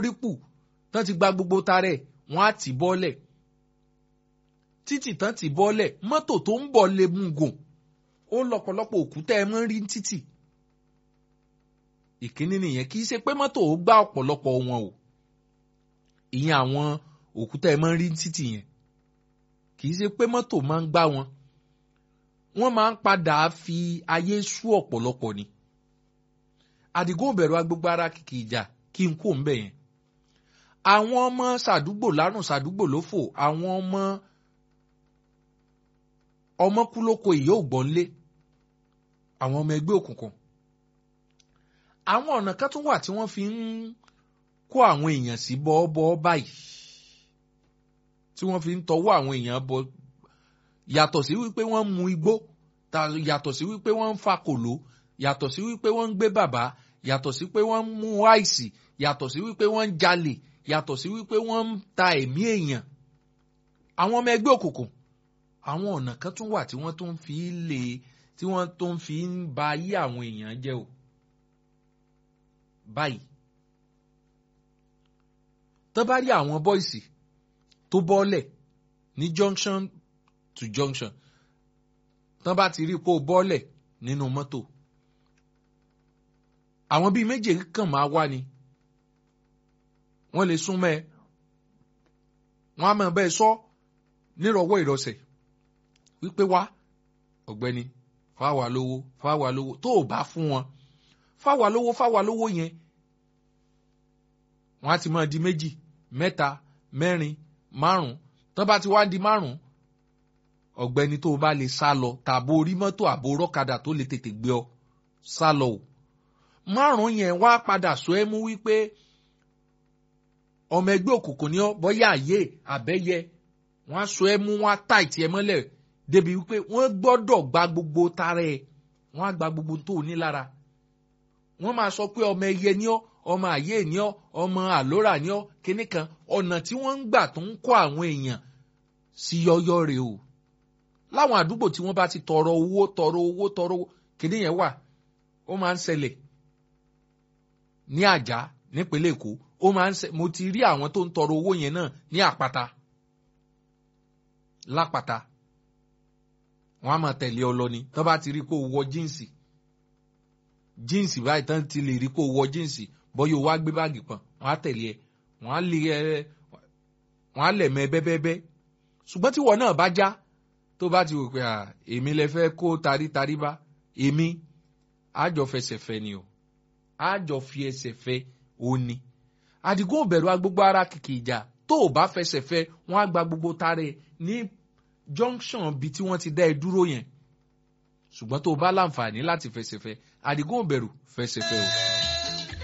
lórí pù tán ti gba gbogbo tarẹ̀ wọ́n á tì bọ́lẹ̀ títì tán tì bọ́lẹ̀ mọ́tò tó ń bọ̀ lè mú gùn ó lọ́pọ̀lọpọ̀ òkúta ẹ mọ́ rí títì ìkíní nìyẹn kì í ṣe pé mọ́tò ó gbá ọ̀pọ̀lọpọ̀ wọn o ìyẹn àwọn òkúta ẹ mọ́ rí títì yẹn kì í ṣe pé mọ́tò máa ń gbá wọn wọ́n máa ń padà fi ayé sú ọ̀pọ̀lọpọ̀ ni àdìgún òbẹ̀rù agbègbè ara kìkì ìjà kí n kó ń bẹ̀ yẹn àwọn ọmọ sàdúgbò lárùn sàdúgbò lófò àwọn ọmọ ọmọ kú lóko ìyá ògbọ́nlé àwọn ọmọ ẹgbẹ́ òkùnkùn àwọn ọ̀nà kan tún wà tí wọ́n fi ń kó àwọn èèyàn sí bọ́ọ́bọ́ báyìí tí wọ́n fi ń tọwọ́ àwọn èèyàn bọ yàtọ̀ sí wípé wọ́n ń mu igbó yàtọ̀ sí wípé wọ́n ń fa kòló yàtọ̀ sí wípé wọ́n ń gbé bàbá yàtọ̀ sí pé wọ́n ń mú àìsì yàtọ̀ sí wípé wọ́n ń jalè yàtọ̀ sí wípé wọ́n ń ta ẹ̀mí èèyàn àwọn ọmọ ẹgbẹ́ òkùnkùn àwọn ọ̀nà kan tún wà tí wọ́n tún fi lè tí wọ́n tún fi ń ba ayé àwọn èèyàn jẹ́ o báyìí tó bá rí àwọn bọ́ìsì tó bọ́lẹ̀ ní junction to junction tán bá ti rí kó bọ́lẹ̀ nínú mọ́tò àwọn bíi méje kàn máa wá ni wọ́n lè sún mẹ́ ẹ wọ́n á máa bẹ́ẹ̀ sọ nírọ̀wọ́ ìrọ̀sẹ̀ wípé wá ọ̀gbẹ́ni fáwa lówó fáwa lówó tó o bá fún wọn fáwa lówó fáwa lówó yẹn wọ́n á ti máa di méjì mẹ́ta mẹ́rin márùn tán bá ti wá di márùn ọ̀gbẹ́ni tó o bá lè sá lọ tàbó orí mọ́tò àbò rọ́kadà tó lè tètè gbé ọ sá lọ o márùn yẹn wá padà sọ ẹ́ mú wípé ọmọ ẹgbẹ́ òkùnkùn ni ọ́ bọ́yá àyè àbẹ́yẹ wọ́n á sọ ẹ́ mú wọ́n á tà ìtì ẹ mọ́lẹ̀ débi wípé wọ́n gbọ́dọ̀ gba gbogbo tara ẹ̀ wọ́n á gba gbogbo tó o ní lára wọ́n máa sọ pé ọmọ ẹyẹ ni ọ́ ọmọ àyè ni ọ́ ọmọ àlórà ni ọ́ kíní kan ọ̀nà tí wọ́n ń gbà tó ń kó àwọn èèyàn sí yọ́yọ́ rè o láwọn àdúgbò tí wọ́n bá ti tọrọ owó tọrọ owó tọrọ owó kíní yẹn wà ó máa ń ṣẹlẹ̀ ní àjà nípínlẹ̀ èkó ó máa ń ṣe mo ti rí àwọn tó ń tọrọ owó yẹn náà ní àpáta lápáta wọn á máa tẹ̀lé ọ lọ ni tán bá ti rí kó wọ jíǹsì jíǹsì báyìí tán ti lè rí kó wọ jíǹsì bọ́yọ̀ wá gbé báàgì pọ̀n wọn á tẹ̀lé ẹ wọn á lè ẹ wọn á lẹ̀ mẹ́ bẹ́bẹ́bẹ́ ṣùgbọ́n tí wọn náà bá já tó bá ti wò pé èmi lè fẹ́ kó tarítarí bá èmi àjọ fẹsẹ̀ fẹ́ ni o àjọ fi ẹsẹ̀ fẹ́ ó ní. àdìgún òbẹ̀rù agbègbè ara kìkì ìjà tó o bá fẹsẹ̀ fẹ́ wọ́n á gba gbogbo tare ní junction bí tí wọ́n ti dá ẹ dúró yẹn ṣùgbọ́n tó o bá láǹfààní láti fẹsẹ̀ fẹ́ àdìgún òbẹ̀rù fẹsẹ̀ fẹ́ o.